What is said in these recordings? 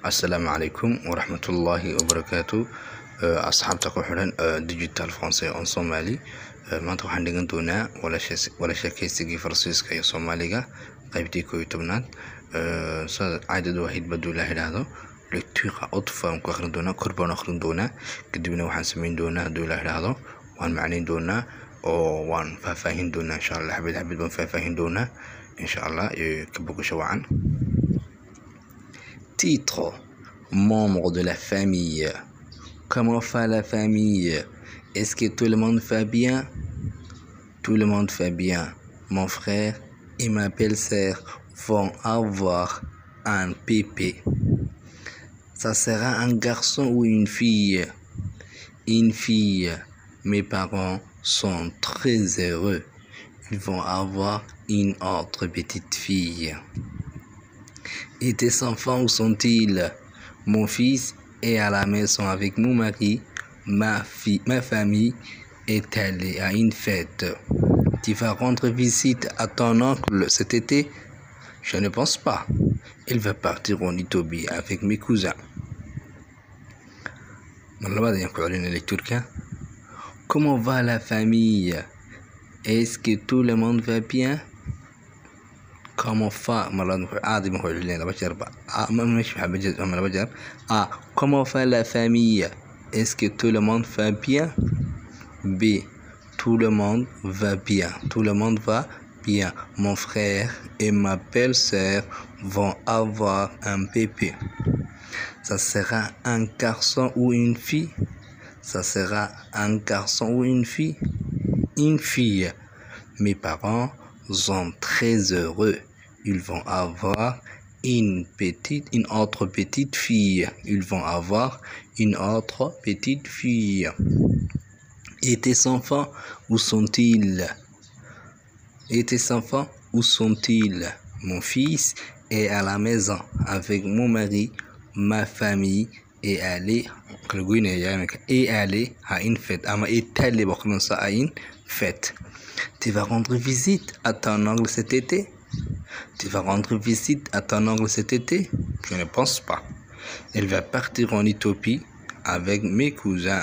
assalaamu calaykum waraxmatullaahi wabarakaatu asxaabta ku xidhan digital français on somali maanta waxaan dhigan doonaa wala sheekeysigii faransiiska iyo soomaaliga qaybtii koo iyo tobnaad sida caadada waahid baduu la idhaahdo lectuqa utfa aan ku akhrin doonaa kor baan akhrin doonaa kadibna waxaan samayn doonaa hadduu la idhaahdo waan macnayn doonaa oo waan faahfaahin doonaa insha allah xabid xabid baan faahfaahin doonaa insha allah ka bogasho wacan Titre Membre de la famille. Comment va la famille Est-ce que tout le monde va bien Tout le monde va bien. Mon frère et ma belle-sœur vont avoir un bébé. Ça sera un garçon ou une fille Une fille. Mes parents sont très heureux. Ils vont avoir une autre petite fille. Et tes enfants, où sont-ils Mon fils est à la maison avec mon mari. Ma, fille, ma famille est allée à une fête. Tu vas rendre visite à ton oncle cet été Je ne pense pas. Il va partir en Itobi avec mes cousins. Comment va la famille Est-ce que tout le monde va bien comment va عادي ما هو لين بشر مش بجد أنا بجر A comment va la famille Est-ce que tout le monde va bien B tout le monde va bien tout le monde va bien mon frère et ma belle-sœur vont avoir un bébé ça sera un garçon ou une fille ça sera un garçon ou une fille une fille mes parents sont très heureux. Ils vont avoir une petite, une autre petite fille. Ils vont avoir une autre petite fille. Et tes enfants, où sont-ils Et tes enfants, où sont-ils Mon fils est à la maison avec mon mari, ma famille est allé est allé à une fête. est allé à une fête. Tu vas rendre visite à ton oncle cet été Tu vas rendre visite à ton oncle cet été Je ne pense pas. Elle va partir en Éthiopie avec mes cousins.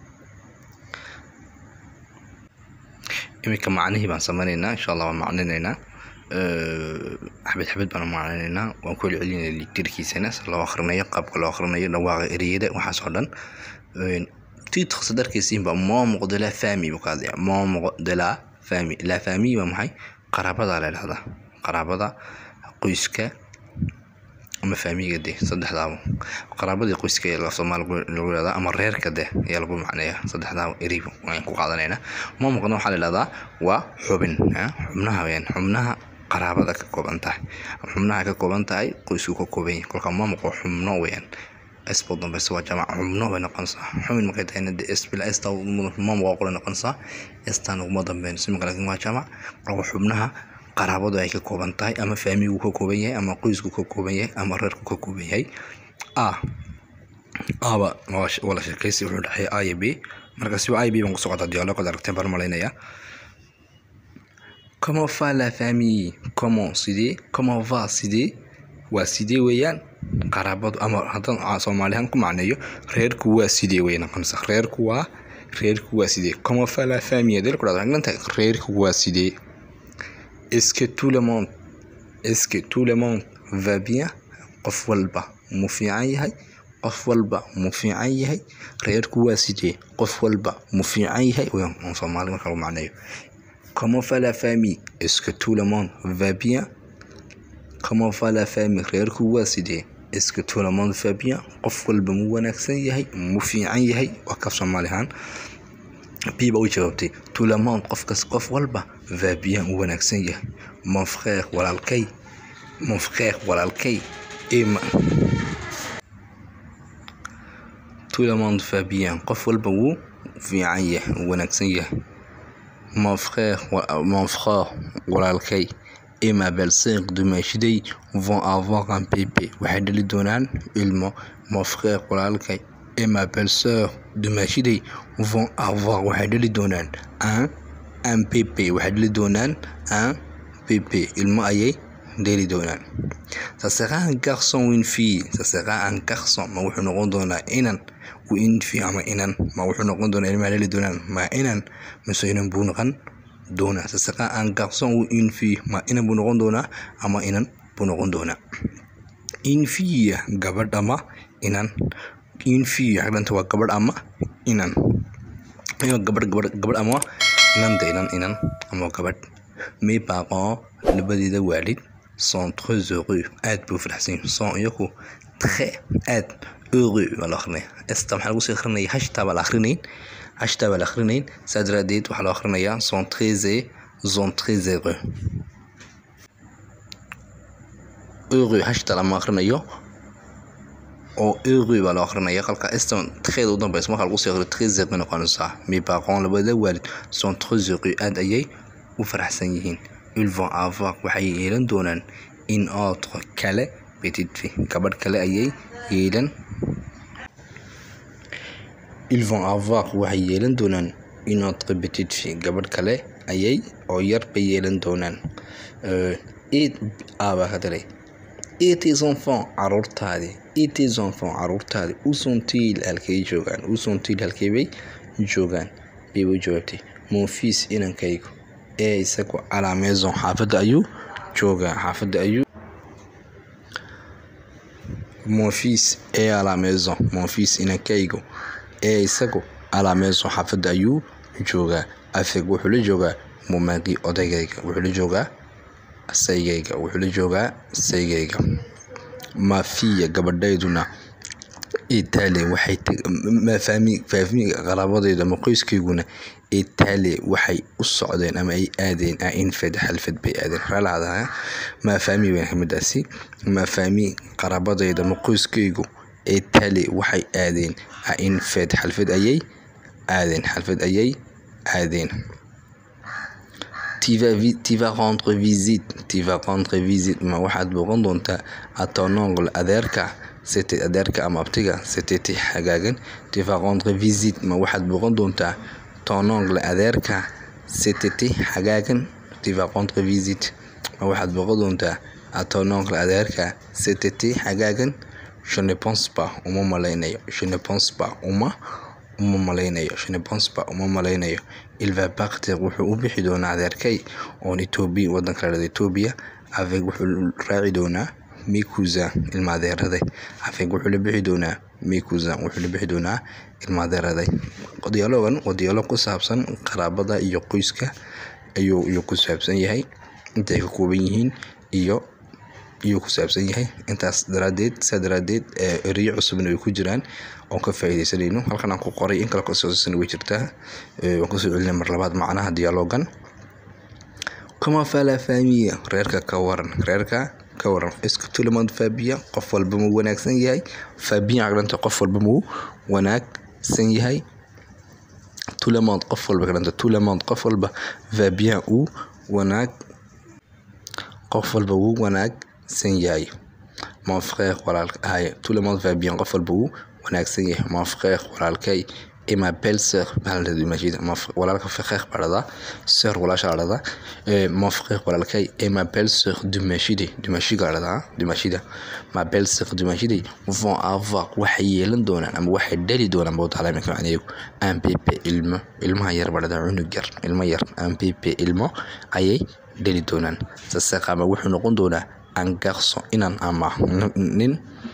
iminka macnihii baan sameynaynaa insha allah waan macninaynaa xabad xabad baan macninaynaa waan ku celcelinaya litirkiisana si loo akhrinayo qaabka loo akhrinayo dhawaaqa ereyada waxaas oo dhan titre sadarkiisiinba membre de la famille buu ka hadlaya membre de la famille la famille waa maxay qaraabada la idhahdaa qaraabada qoyska ama faamiga de saddexdaaba qaraabadii qoyska ee soomaali lagu yihahdaa ama reerka de ayaa lagu macneeya saddexdaaba ereyba waan ku qaadanaynaa membrena waxaa la yidhahdaa waa xubin xubnaha weyaan xubnaha qaraabada ka kooban tahay xubnaha ka kooban tahay qoysku ka kooban yahay kolka membre waa xubno weyaan اسبو دمبس waa jamac xubno bay noqonaysaa xubin markay tahayna de sbila esta mam waa qole noqonaysaa estan uguma dambeynayso imika laakiin waa jamac marka xubnaha qaraabadu ay ka kooban tahay ama faamigu ka kooban yahay ama qoysku ka kooban yahay ama reerku ka kooban yahay a aba wala sheekaysi wuxuu dhexeeya a iyo b marka siba a iyo b baan ku socota dialoogada aragteen baan malaynayaa comment va la famille comment sidee comment va sidee waa sidee weeyaan qaraabadu ama haddaan soomaalihaan ku macneeyo reerku waa sidee way noqonaysaa reerku waa reerku waa sidee comment va la famille hadii la ku dhahdo waxay tahay reerku waa sidee est-ce que tout le monde est-ce que tout le monde va bien qof walba mu fiican yahay qof walba mu fiican yahay reerku waa sidee qof walba mu fiican yahay waan soomaali marka lagu macneeyo comment va la famille est-ce que tout le monde va bien comment va la famille reerku waa sidee est-ce que tout le monde va bien qof walba mu wanaagsan yahay mu fiican yahay waa kaf soomaali ahaan b ba u jawaabtay tout le monde qofkas qof walba va bien u wanaagsan yahay mon frère walaalkay mon frère walaalkay ima tout le monde va bien qof walba wuu fiican yahay u wanaagsan yahay mon frère mon frère walaalkay et ma belle-sœur dumaashiday vont avoir un bébé waxay dhali doonaan ilmo mon frère walaalkay et ma belle-sœur dumaashiday vont avoir waxay dhali doonaan un un bébé waxay dhali doonaan un bébé ilmo ayay dheeli doonaan ça sera un garçon ou une fille ça sera un garçon ma wuxuu noqon doonaa inan ou une fille ama inan ma wuxuu noqon doonaa ilmaha dheeli doonaan ma inan mise inan buu noqon doonaa ça sera un garçon ou une fille ma inan buu noqon doonaa ama inan buu noqon doonaa une fille gabadh ama inan une fille xaglanta waa gabadh ama inan iyo gabadh gabadh gabadh ama inanta inan inan ama gabadh mes parents labadeeda waalid sont très heureux aad buu faraxsan yihiin sont iyagu très aad heureux baa la akrinaya esta maxaa lagu sii akrinaya hashtaa baa la akrinayn hashtaa baa la akrinayn saa daraadeed waxaa loo akrinayaa sont très sont très heureux heureux hashtaa lama akrinayo oo heureux baa loo akrinaya qalka eston tkeeda u dambeysa marka lagu sii akriyo très heureux noqonaysaa mes parents labada waalid sont très heureux aad ayay u faraxsan yihiin ils vont avoir waxay yeelan doonaan in autre kale petite fille gabadh kale ayay yeelan ils vont avoir waxay yeelan doonaan une autre petite fille gabadh kale ayay oo yar bay yeelan doonaan et aba hadalay et tes enfants caruurtaadii et tes enfants caruurtaadii où sont-ils halkay joogaan où sont-ils halkay bay joogaan bay u jawaabtay mon fils inankaygu ee isagu à la maison xaafadda ayuu joogaa xaafadda ayuu mon fils est à la maison mon fils inankaygu ee isagu à la maison xaafadda ayuu joogaa afeg wuxuu la joogaa mumagi odaygayga wuxuu la joogaa saygayga wuxuu la joogaa saygayga mafiya gabadhayduna itaali waxay mafaami faafmi qaraabadeyda ama qoyskayguna itaali waxay u socdeen ama ay aadeen a infed xalfad bay aadeen raalahada mafaami baan kamiddaasi mafaami qaraabadeyda ama qoyskaygu itaali waxay aadeen a infed xalfad ayay aadeen xalfad ayay aadeen tu vas, tu vas rendre visite tu vas rendre visite ma waxaad booqan doontaa à ton oncle adeerka c'était adeerka ama abtiga c'était hagaagan tu vas rendre visite ma waxaad booqan doontaa ton oncle adeerka c'était hagaagan tu vas rendre visite ma waxaad booqan doontaa à ton oncle adeerka c'était hagaagan je ne pense pas uma malaynayo je ne pense pas uma uma malaynayo je ne pense pas uma malaynayo il va partir wuxuu u bixi doonaa adeerkay oon etoobiya wadanka la dhada etoobiya avec wuxuu raaci doonaa mes cousins ilma adeeraday avec wuxuu la bixi doonaa mes cousins wuxuu la bixi doonaa ilma adeeraday dialogan waa dialog ku saabsan qaraabada iyo qoyska ayuu ayuu ku saabsan yahay inta ay ka kooban yihiin iyo iyuu ku saabsan yahay intaas daraadeed saa daraadeed eriyo cusubna way ku jiraan oon ka faaideysanayno halkan aan ku qoray in kale kasoosan way jirtaa waan kusoo celina mar labaad macnaha dialogan comment fait la famille reerka ka waran reerka ka waran est-ce tout le monde va bien qof walba muu wanaagsan yahay va bien aqlanta qof walba muu wanaagsan yahay tout le monde qof walba kalanta tout le monde qof walba va bien uu wanaag qof walba wuu wanaagsan yahay mon frère walaalkay tout le monde va bien qof walba wuu wanaagsan yahay mon frère walaalkay et ma belle sœur walaalka frère baa dhadaa sœur walaasha la dhadaa mon frère walaalkay et ma belle sœur dumashide dumashiga la dhadaa dumashida ma belle sœur dumashide vont avoir waxay yeelan doonaan ama waxay dhali doonaan bawtaalaaminka macnaheegu un bébé ilmo ilmaha yar baa dhadaa cunug yar ilmo yar un bébé ilmo ayay dhali doonaan sasaqama wuxuu noqon doonaa un garçon inan ama nin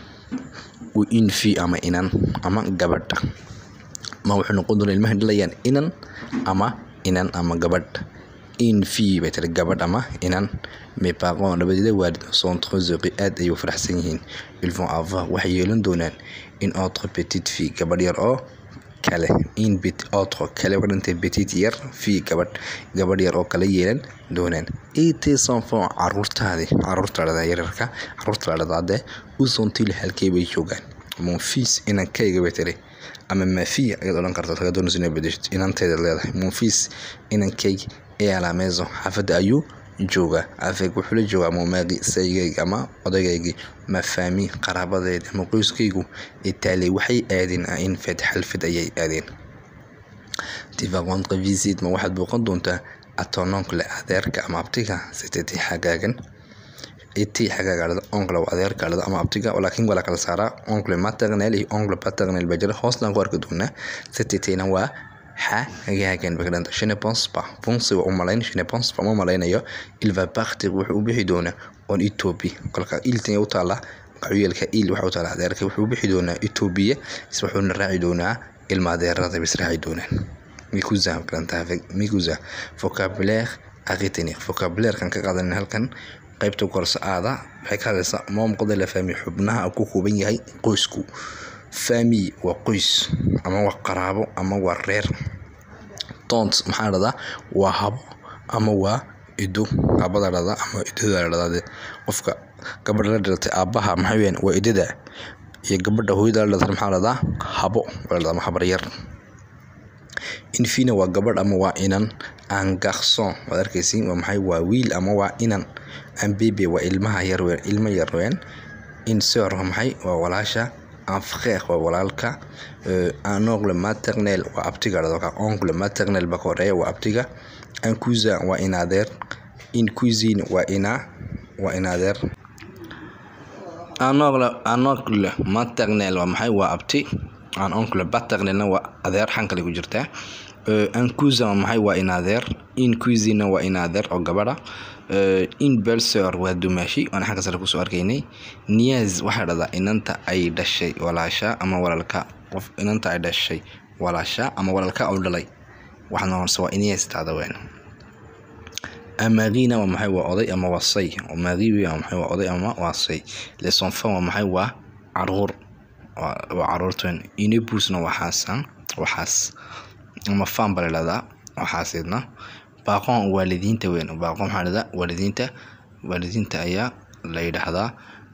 une fille ama inan ama gabadh ma wuxuu noqon doonaa ilmaha dhalayaan inan ama inan ama gabadh une fille bay tiri gabadh ama inan mes parents labadeeda waalid sont très heureux aad ayay u faraxsan yihiin ils vont avoir waxay yeelan doonaan une autre petite fille gabadh yar oo kale in bit autre kale ka dhintay petite yar fille gabadh gabadh yar oo kale yeelan doonaan et tes enfants caruurtaadii caruurta dhada yararka caruurta la dhadaade où sont-ils halkee bay joogaan mon fils inankayga bay tiri ama mafiya ayaad odhan kartaa taga doonaysa inay bedeshid inanteeda leedahay mon fils inankayga ee à la maison xaafadda ayuu joogaa afeeg wuxuu la joogaa mumaaqi saygayga ama odaygaygii mafaami qaraabadeeda ama qoyskaygu itaaley waxay aadeen infed xalfad ayay aadeen tivaqonqa visit ma waxaad booqan doontaa atononcle adeerka ama abtiga sitati xagaagan iti xagaaga dhada oncle waa adeerka dhada ama abtiga laakiin waa la kala saaraa oncle maternel iyo oncle paternel baa jira hoostan ku arki doonaa sititayna waa xa hagaagan bay ka dhanta je ne pense pas pense waa u malayn je ne pense pas ma malaynayo il va partir wuxuu u bixi doonaa on Ethiopia kolka iltan u taala qabiilka il waxa u taala adeerka wuxuu u bixi doonaa Ethiopia is wuxuuna raaci doonaa ilma adeerada bis raaci doonaan mikuza karanta mikuza vocabulaire à retenir vocabulaire kan ka qaadan halkan qaybta korsa aada waxay ka hadlaysaa moomqada la fahmi xubnaha ku kooban yahay qoysku family waa qoys ama waa qaraabo ama waa reer tont maxaa dhahdaa waa habo ama waa ido habada dhahdaa ama idada dhahdaa qofka gabadha la dhalatay aabaha maxaa weyaan waa idada iyo gabadha hooyada la dhalatay maxaa dhahdaa habo waa dhahdaa ama habar yar infina waa gabadh ama waa inan an garson waad arkaysiin waa maxay waa wiil ama waa inan an bebe waa ilmaha yar weyn ilmo yar weyn inseur waa maxay waa walaasha un frère waa walaalka un oncle maternel waa abtiga dhadka oncle maternel baa ka horeeya waa abtiga un cousin waa in adeer in cuisine waa ina waa in adeer un oncle un oncle maternel waa maxay waa abti un oncle paternelna waa adeer xankale ku jirtaa un cousin waa maxay waa in adeer in cuisine waa in adeer oo gabadha in belseur waa dumaashi waana xagga sare kusoo arkaynay niaz waxaa dhahdaa inanta ay dhashay walaasha ama walaalka qof inanta ay dhashay walaasha ama walaalka u dhalay waxaa noqonaysa waa inias taada weyn amagina waa maxay waa oday ama waa say magiwi waa maxay waa oday ama waa say les enfants waa maxay waa caruur waa caruurtan inebusna waxaasan waxaas ama fan baa la dhahdaa waxaasidna baaqoon waalidiinta weyn baaqoon maxaa dhahdaa waalidiinta waalidiinta ayaa la yidhaahdaa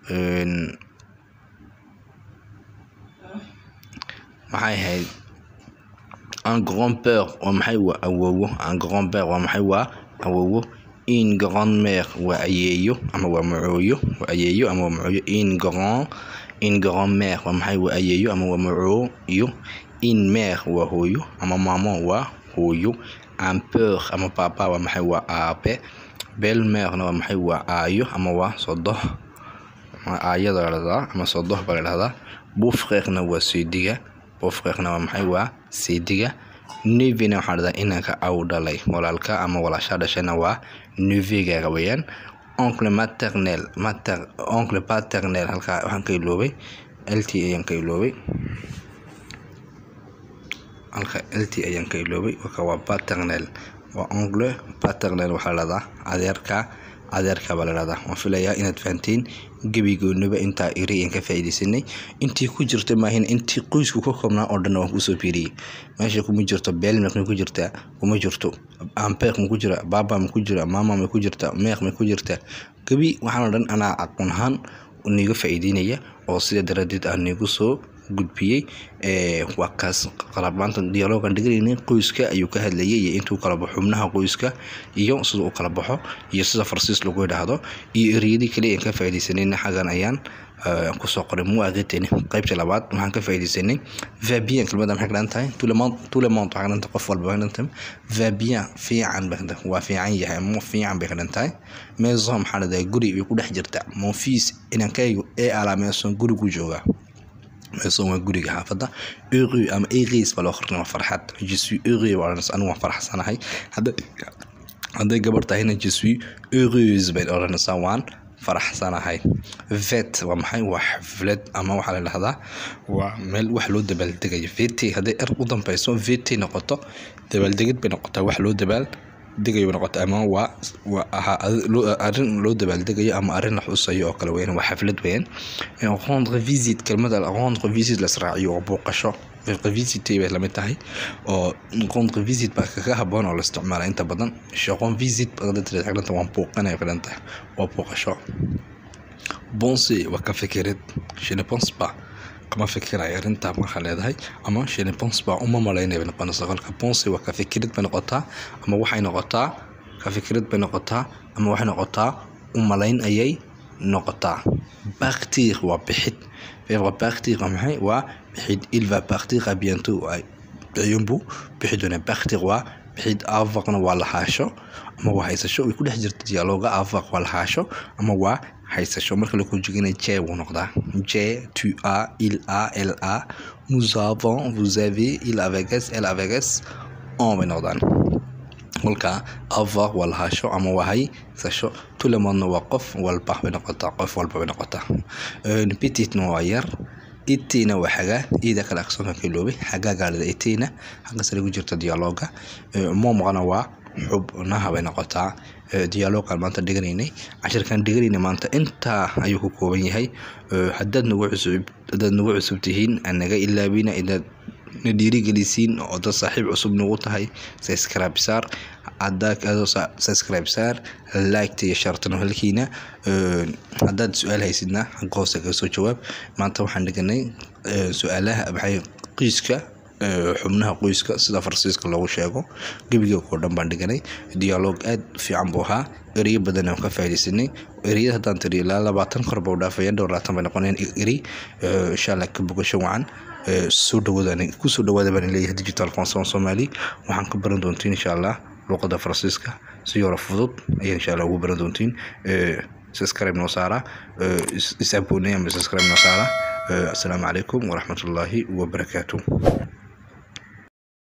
maxay ahayd un grand père waa maxay waa awowo un grand père waa maxay waa awowo in grand mère waa ayeeyo ama waa macooyo waa ayeeyo ama waa macooyo in grand in grand mère waa maxay waa ayeeyo ama waa macooyo in mère waa hooyo ama maamo waa hooyo ampeur ama papa waa maxay waa aabe belmerna waa maxay waa aayo ama waa sodoh aayada ladhadaa ama sodoh baa la dhahdaa bufreekna waa seediga bufreekna waa maxay waa seediga nevina waxaa dhahdaa inanka aw dhalay walaalka ama walaashaa dhashayna waa nevegaaga weeyaan oncle maternel mater oncle paternel halkaa waxaan ka iloobay lt ayaan ka iloobay halka lt ayaan ka iloobay waka waa paternel waa oncle paternel waxaa lahahdaa adeerka adeerka baa la dhahdaa waan filayaa inaad fahanteen gebigoonaba intaa iri aan ka faa'iidaysanay intii ku jirta maahin intii qoysku ka koobnaa oo dhan waan kusoo fiiriyey meesha kuma jirto belmek ma ku jirtaa kuma jirto ampeek ma ku jira baba ma ku jira mama ma ku jirta meek ma ku jirta gebi waxaan oo dhan anaa aqoon ahaan niiga faa'iideynaya oo sida daradeed aan niigu soo gudbiyey waa kaas qalabaanta dialogan dhiganaynay qoyska ayuu ka hadlayay iyo intuu kala baxo xubnaha qoyska iyo sida uu kala baxo iyo sida farsiis lagu yidhaahdo iyo ereyadii kale aan ka faa'iidaysanayna xaggan ayaan kusoo qoray muaaqiteni qaybta labaad waxaan ka faa'iidaysanay vabian kelmadda maxay ka dhan tahay tulemont tulemont waxaa ka dhan tahay qof walba ka dhan tahay vabian fiican bay ka dhan waa fiican yahay ama fiican bay ka dhan tahay maison maxaa la dhahay guri bay ku dhex jirtaa mon fils inankaygu ee alaa maison guri ku joogaa maison waa guriga xaafadda heureux ama heureux baa loo qornay waa farxad je suis heureux waa odhanaysa anigu waan faraxsanahay hadda hadday gabarh tahayna je suis heureuse bay odhanaysaa waan faraxsanahay vet waa maxay waa xaflad ama waxaa la dhahdaa waa meel wax loo dabaaldegayo vet hadday er u dambeyso vet noqoto dabaaldegid bay noqotaa wax loo dabaal degayo bay noqota ama waa waa ahaa arrin loo dabaaldegayo ama arrin la xusayo oo kale weyn waa xaflad weyn rendre visite kelmada rendre visite la israaciyo oo booqasho visite bay lamid tahay oo rendre visite baa kaga haboon oo la isticmaala inta badan shaqon visite bagdadta waan booqanaya ka dhan tahay waa booqasho bonse waa ka fikirid je ne pense pas kama fikiraya arrintaa markaa leedahay ama je ne pense pas uma malaynaya bay noqonaysaa kolka bonse waa ka fikirid bay noqotaa ama waxay noqotaa ka fikirid bay noqotaa ama waxay noqotaa u malayn ayay noqotaa partir waa bixid verbe partir waa maxay waa bixid il va partir à bientôt ayuunbuu bixi doonaa partir waa bixid avaqna waa lahaasho ama waa haysasho way ku dhex jirta dialooga avaq waa lahaasho ama waa haysasho marka la conjugana j wuu noqdaa j tu a il a elle a nous avons vous avez il avec s elle avec s on bay noqdaan kolka avoir waa lahaasho ama waa haysasho tulemoodna waa qof walba bay noqotaa qof walba bay noqotaa petitna waa yar itina waa xagaa ida kale aqsoonka ka iloobay xagaa gaalida itina xagga sare ku jirta dialoga momqana waa xubnaha bay noqotaa dialogan maanta dhiganaynay cashirkan dhiganayna maanta intaa ayuu ku kooban yahay hadaad nagu cusub hadaad nagu cusub tihiin anaga ilaabina inaad na dhiirigelisiin oo dad saaxiib cusub nagu tahay subscribe saar haddaad subscribe saar liketa iyo shartan halkiina haddaad su-aal haysidna xagga hoose kaga soo jawaab maanta waxaan dhiganay su-aalaha maxay qiiska xubnaha qoyska sida farsiiska loogu sheego gebiga oo dhan baan dhiganay dialoog aad fiican buu ahaa ereyo badan aan ka faaidaysanay ereyada haddaan tiri ilaa labaatan kor bau dhaafaya dhowr labaatan bay noqonayaan erey insha allah ka bogasho wacan soo dhawaada kusoo dhawaada baan leeyahay digital conson somali waxaan ka baran doontiin insha allah luqada faransiiska si yaro fudud ayaa insha allah ugu baran doontiin subscribe noo saara is aboney ama subscribe noo saara السلام عليكم ورحمة الله وبركاته